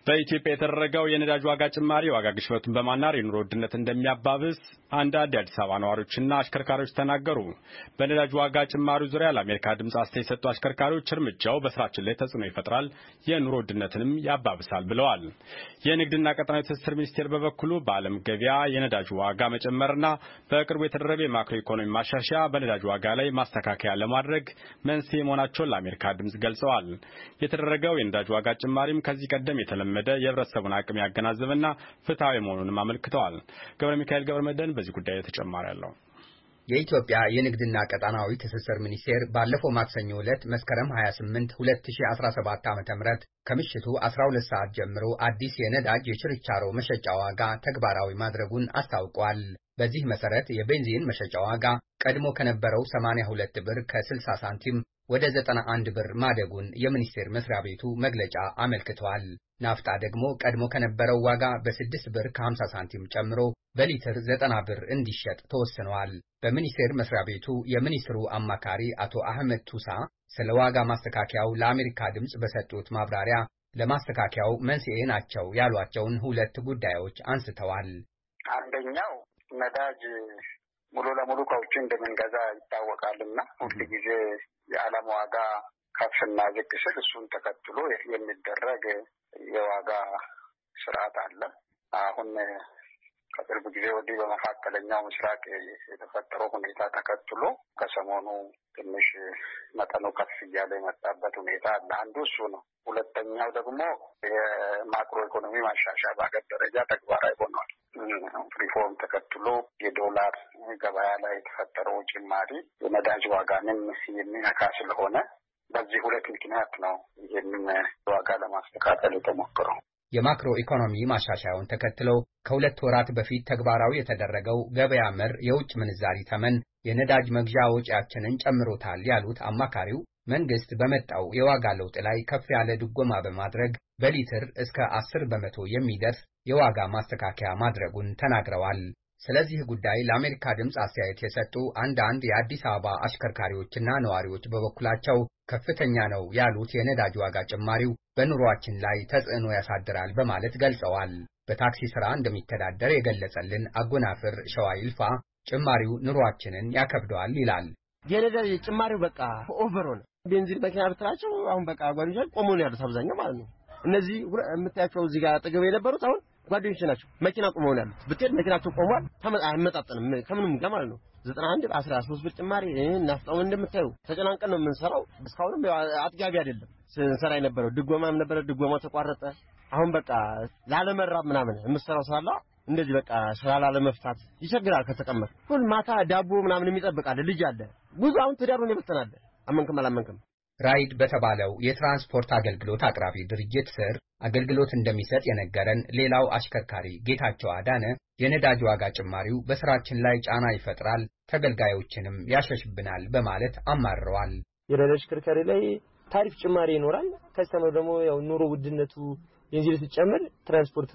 በኢትዮጵያ የተደረገው የነዳጅ ዋጋ ጭማሪ የዋጋ ግሽበቱን በማናር የኑሮ ውድነት እንደሚያባብስ አንዳንድ የአዲስ አበባ ነዋሪዎችና አሽከርካሪዎች ተናገሩ። በነዳጅ ዋጋ ጭማሪው ዙሪያ ለአሜሪካ ድምፅ አስተያየት የሰጡ አሽከርካሪዎች እርምጃው በስራችን ላይ ተጽዕኖ ይፈጥራል፣ የኑሮ ውድነትንም ያባብሳል ብለዋል። የንግድና ቀጠናዊ ትስስር ሚኒስቴር በበኩሉ በዓለም ገበያ የነዳጅ ዋጋ መጨመርና በቅርቡ የተደረገው የማክሮ ኢኮኖሚ ማሻሻያ በነዳጅ ዋጋ ላይ ማስተካከያ ለማድረግ መንስኤ መሆናቸውን ለአሜሪካ ድምፅ ገልጸዋል። የተደረገው የነዳጅ ዋጋ ጭማሪም ከዚህ ቀደም የተለመደ የህብረተሰቡን አቅም ያገናዘበና ፍትሐዊ መሆኑንም አመልክተዋል። ገብረ ሚካኤል ገብረ መድህን በዚህ ጉዳይ ተጨማሪ አለው። የኢትዮጵያ የንግድና ቀጣናዊ ትስስር ሚኒስቴር ባለፈው ማክሰኞ ዕለት መስከረም 28 2017 ዓ.ም ከምሽቱ 12 ሰዓት ጀምሮ አዲስ የነዳጅ የችርቻሮ መሸጫ ዋጋ ተግባራዊ ማድረጉን አስታውቋል። በዚህ መሰረት የቤንዚን መሸጫ ዋጋ ቀድሞ ከነበረው 82 ብር ከ60 ሳንቲም ወደ 91 ብር ማደጉን የሚኒስቴር መስሪያ ቤቱ መግለጫ አመልክቷል። ናፍጣ ደግሞ ቀድሞ ከነበረው ዋጋ በ6 ብር ከ50 ሳንቲም ጨምሮ በሊትር 90 ብር እንዲሸጥ ተወስኗል። በሚኒስቴር መስሪያ ቤቱ የሚኒስትሩ አማካሪ አቶ አህመድ ቱሳ ስለ ዋጋ ማስተካከያው ለአሜሪካ ድምፅ በሰጡት ማብራሪያ ለማስተካከያው መንስኤ ናቸው ያሏቸውን ሁለት ጉዳዮች አንስተዋል። አንደኛው ነዳጅ ሙሉ ለሙሉ ከውጭ እንደምንገዛ ይታወቃልና ሁል ጊዜ የዓለም ዋጋ ከፍና ዝቅ ስል እሱን ተከትሎ የሚደረግ የዋጋ ስርዓት አለ። አሁን ከቅርብ ጊዜ ወዲህ በመካከለኛው ምስራቅ የተፈጠረው ሁኔታ ተከትሎ ከሰሞኑ ትንሽ መጠኑ ከፍ እያለ የመጣበት ሁኔታ አለ። አንዱ እሱ ነው። ሁለተኛው ደግሞ የማክሮ ኢኮኖሚ ማሻሻያ በሀገር ደረጃ ተግባራዊ ሆኗል። ሪፎርም ተከትሎ የዶላር ገበያ ላይ የተፈጠረው ጭማሪ የነዳጅ ዋጋንም የሚነካ ስለሆነ በዚህ ሁለት ምክንያት ነው ይህንን ዋጋ ለማስተካከል የተሞክረው። የማክሮ ኢኮኖሚ ማሻሻያውን ተከትለው ከሁለት ወራት በፊት ተግባራዊ የተደረገው ገበያ መር የውጭ ምንዛሪ ተመን የነዳጅ መግዣ ወጪያችንን ጨምሮታል ያሉት አማካሪው መንግስት በመጣው የዋጋ ለውጥ ላይ ከፍ ያለ ድጎማ በማድረግ በሊትር እስከ አስር በመቶ የሚደርስ የዋጋ ማስተካከያ ማድረጉን ተናግረዋል። ስለዚህ ጉዳይ ለአሜሪካ ድምፅ አስተያየት የሰጡ አንዳንድ የአዲስ አበባ አሽከርካሪዎችና ነዋሪዎች በበኩላቸው ከፍተኛ ነው ያሉት የነዳጅ ዋጋ ጭማሪው በኑሯችን ላይ ተጽዕኖ ያሳድራል በማለት ገልጸዋል። በታክሲ ሥራ እንደሚተዳደር የገለጸልን አጎናፍር ሸዋ ይልፋ ጭማሪው ኑሯችንን ያከብደዋል ይላል። የነዳጅ ጭማሪው በቃ ኦቨር ሆነ። ቤንዚን መኪና ብትላቸው አሁን በቃ ጓደኞች ቆሞ ነው ያሉት አብዛኛው ማለት ነው። እነዚህ የምታያቸው እዚህ ጋር አጠገብ የነበሩት አሁን ጓደኞች ናቸው። መኪና ቆመው ነው ያሉት። ብትሄድ መኪናቸው ቆሟል። አይመጣጠንም ከምንም ጋር ማለት ነው። ዘጠና አንድ አስራ ሶስት ብር ጭማሪ ናፍጣውን እንደምታዩ ተጨናንቀን ነው የምንሰራው። እስካሁንም አጥጋቢ አይደለም ስንሰራ የነበረው ድጎማም ነበረ። ድጎማው ተቋረጠ። አሁን በቃ ላለመራብ ምናምን የምሰራው ስላለ እንደዚህ በቃ ስራ ላለመፍታት ይቸግራል። ከተቀመጥ ሁል ማታ ዳቦ ምናምን የሚጠብቃለ ልጅ አለ ብዙ አሁን ትዳሩን ይበተናል። አመንክም አላመንክም ራይድ በተባለው የትራንስፖርት አገልግሎት አቅራቢ ድርጅት ስር አገልግሎት እንደሚሰጥ የነገረን ሌላው አሽከርካሪ ጌታቸው አዳነ የነዳጅ ዋጋ ጭማሪው በስራችን ላይ ጫና ይፈጥራል፣ ተገልጋዮችንም ያሸሽብናል በማለት አማርረዋል። የነዳጅ አሽከርካሪ ላይ ታሪፍ ጭማሪ ይኖራል። ከስተመር ደግሞ ያው ኑሮ ውድነቱ ቤንዚን ሲጨምር ትራንስፖርት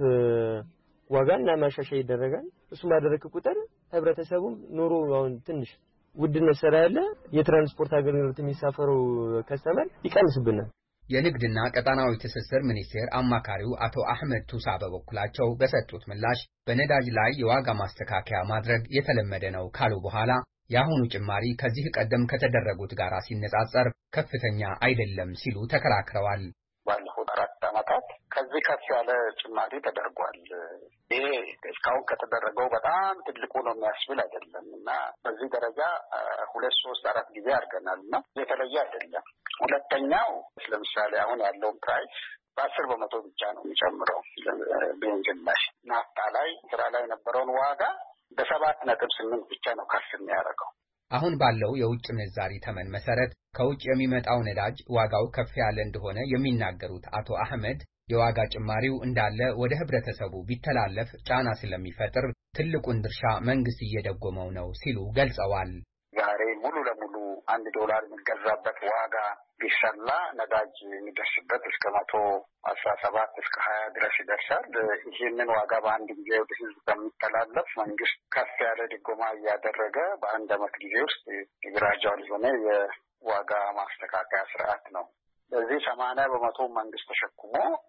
ዋጋ እና ማሻሻያ ይደረጋል። እሱም ባደረክ ቁጥር ህብረተሰቡም ኑሮ አሁን ትንሽ ውድነት ስላለ የትራንስፖርት አገልግሎት የሚሳፈረው ከስተመር ይቀንስብናል። የንግድና ቀጣናዊ ትስስር ሚኒስቴር አማካሪው አቶ አህመድ ቱሳ በበኩላቸው በሰጡት ምላሽ በነዳጅ ላይ የዋጋ ማስተካከያ ማድረግ የተለመደ ነው ካሉ በኋላ የአሁኑ ጭማሪ ከዚህ ቀደም ከተደረጉት ጋር ሲነጻጸር ከፍተኛ አይደለም ሲሉ ተከራክረዋል። ባለፉት አራት ዓመታት ከዚህ ከፍ ያለ ጭማሪ ተደርጓል። ይሄ እስካሁን ከተደረገው በጣም ትልቁ ነው የሚያስብል አይደለም እና በዚህ ደረጃ ሁለት ሶስት አራት ጊዜ አድርገናል እና የተለየ አይደለም። ሁለተኛው ለምሳሌ አሁን ያለውን ፕራይስ በአስር በመቶ ብቻ ነው የሚጨምረው ቤንዚን ላይ። ናፍጣ ላይ ስራ ላይ የነበረውን ዋጋ በሰባት ነጥብ ስምንት ብቻ ነው ከፍ የሚያደርገው። አሁን ባለው የውጭ ምንዛሪ ተመን መሰረት ከውጭ የሚመጣው ነዳጅ ዋጋው ከፍ ያለ እንደሆነ የሚናገሩት አቶ አህመድ የዋጋ ጭማሪው እንዳለ ወደ ህብረተሰቡ ቢተላለፍ ጫና ስለሚፈጥር ትልቁን ድርሻ መንግስት እየደጎመው ነው ሲሉ ገልጸዋል። ዛሬ ሙሉ ለሙሉ አንድ ዶላር የሚገዛበት ዋጋ ቢሰላ ነዳጅ የሚደርስበት እስከ መቶ አስራ ሰባት እስከ ሀያ ድረስ ይደርሳል። ይህንን ዋጋ በአንድ ጊዜ ወደ ህዝብ ከሚተላለፍ መንግስት ከፍ ያለ ድጎማ እያደረገ በአንድ አመት ጊዜ ውስጥ ግራጃል የሆነ የዋጋ ማስተካከያ ስርዓት ነው። በዚህ ሰማንያ በመቶ መንግስት ተሸክሞ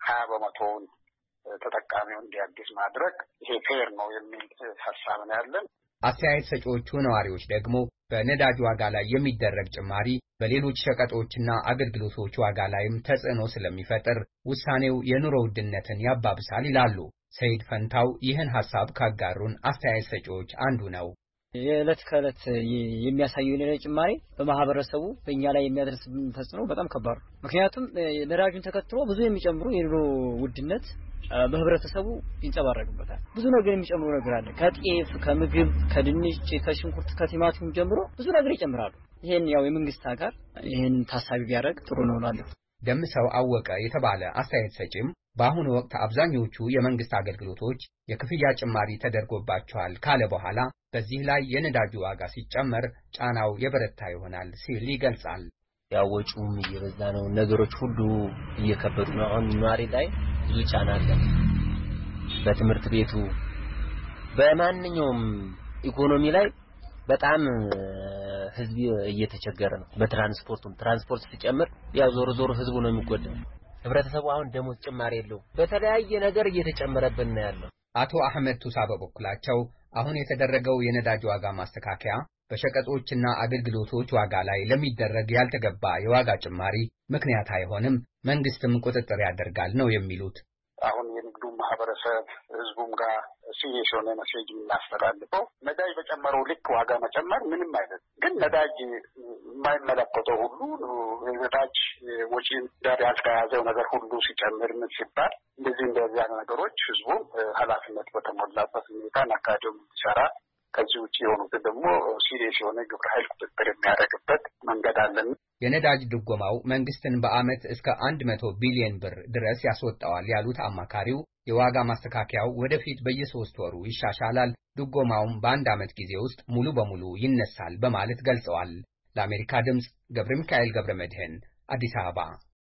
ሀያ በመቶውን ተጠቃሚው እንዲያግዝ ማድረግ ይሄ ፌር ነው የሚል ሀሳብ ነው ያለን። አስተያየት ሰጪዎቹ ነዋሪዎች ደግሞ በነዳጅ ዋጋ ላይ የሚደረግ ጭማሪ በሌሎች ሸቀጦችና አገልግሎቶች ዋጋ ላይም ተጽዕኖ ስለሚፈጥር ውሳኔው የኑሮ ውድነትን ያባብሳል ይላሉ። ሰይድ ፈንታው ይህን ሐሳብ ካጋሩን አስተያየት ሰጪዎች አንዱ ነው። የዕለት ከዕለት የሚያሳየው የነዳጅ ጭማሪ በማህበረሰቡ በእኛ ላይ የሚያደርስብን ተጽዕኖ በጣም ከባድ ነው። ምክንያቱም ነዳጁን ተከትሎ ብዙ የሚጨምሩ የኑሮ ውድነት በህብረተሰቡ ይንጸባረቅበታል። ብዙ ነገር የሚጨምሩ ነገር አለ። ከጤፍ፣ ከምግብ፣ ከድንች፣ ከሽንኩርት፣ ከቲማቲም ጀምሮ ብዙ ነገር ይጨምራሉ። ይሄን ያው የመንግስት አጋር ይሄን ታሳቢ ቢያደርግ ጥሩ ነው እላለሁ። ደምሰው አወቀ የተባለ አስተያየት ሰጪም በአሁኑ ወቅት አብዛኞቹ የመንግስት አገልግሎቶች የክፍያ ጭማሪ ተደርጎባቸዋል ካለ በኋላ በዚህ ላይ የነዳጁ ዋጋ ሲጨመር ጫናው የበረታ ይሆናል ሲል ይገልጻል። ያው ወጪውም እየበዛ ነው። ነገሮች ሁሉ እየከበዱ ነው። አሁን ኗሪ ላይ ብዙ ጫና አለ። በትምህርት ቤቱ በማንኛውም ኢኮኖሚ ላይ በጣም ህዝብ እየተቸገረ ነው። በትራንስፖርቱም ትራንስፖርት ሲጨምር ያው ዞሮ ዞሮ ህዝቡ ነው የሚጎዳው። ህብረተሰቡ አሁን ደሞዝ ጭማሪ የለውም። በተለያየ ነገር እየተጨመረብን ነው ያለው። አቶ አህመድ ቱሳ በበኩላቸው አሁን የተደረገው የነዳጅ ዋጋ ማስተካከያ በሸቀጦችና አገልግሎቶች ዋጋ ላይ ለሚደረግ ያልተገባ የዋጋ ጭማሪ ምክንያት አይሆንም፣ መንግስትም ቁጥጥር ያደርጋል ነው የሚሉት። አሁን የንግዱ ማህበረሰብ ህዝቡም ጋር ሲሪየስ የሆነ መሴጅ የምናስተላልፈው ነዳጅ በጨመረው ልክ ዋጋ መጨመር ምንም አይነት ግን ነዳጅ የማይመለከተው ሁሉ ነዳጅ ወጪን ጋር ያልተያዘው ነገር ሁሉ ሲጨምር ምን ሲባል እንደዚህ እንደዚያ ነገሮች ህዝቡም ኃላፊነት በተሞላበት ሁኔታ ነጋዴው እንዲሰራ ከዚህ ውጭ የሆኑትን ደግሞ ሲሪየስ የሆነ ግብረ ኃይል ቁጥጥር የሚያደርግበት መንገድ አለን። የነዳጅ ድጎማው መንግስትን በዓመት እስከ አንድ መቶ ቢሊዮን ብር ድረስ ያስወጣዋል ያሉት አማካሪው የዋጋ ማስተካከያው ወደፊት በየሶስት ወሩ ይሻሻላል፣ ድጎማውም በአንድ ዓመት ጊዜ ውስጥ ሙሉ በሙሉ ይነሳል በማለት ገልጸዋል። ለአሜሪካ ድምፅ ገብረ ሚካኤል ገብረ መድህን አዲስ አበባ